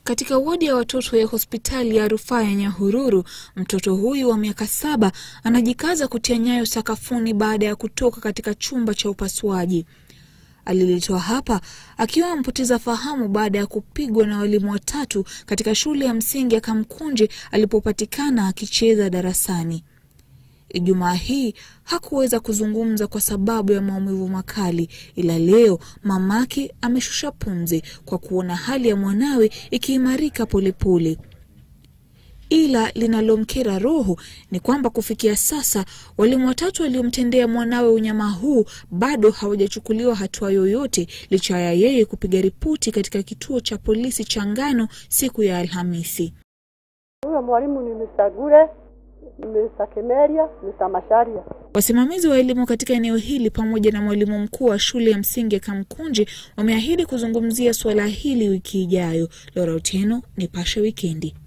Katika wodi ya watoto ya hospitali ya rufaa ya Nyahururu, mtoto huyu wa miaka saba anajikaza kutia nyayo sakafuni baada ya kutoka katika chumba cha upasuaji. Aliletwa hapa akiwa amepoteza fahamu baada ya kupigwa na walimu watatu katika shule ya msingi ya Kamkunji alipopatikana akicheza darasani. Ijumaa hii hakuweza kuzungumza kwa sababu ya maumivu makali, ila leo mamake ameshusha pumzi kwa kuona hali ya mwanawe ikiimarika polepole. Ila linalomkera roho ni kwamba kufikia sasa walimu watatu waliomtendea mwanawe unyama huu bado hawajachukuliwa hatua yoyote, licha ya yeye kupiga ripoti katika kituo cha polisi cha Ngano siku ya Alhamisi. Huyo mwalimu ni Mr. Gure, Mr. Kemeria, Mr. Masharia. Wasimamizi wa elimu katika eneo hili pamoja na mwalimu mkuu wa shule ya msingi ya Kamkunji wameahidi kuzungumzia suala hili wiki ijayo. Laura Otieno, Nipashe Wikendi.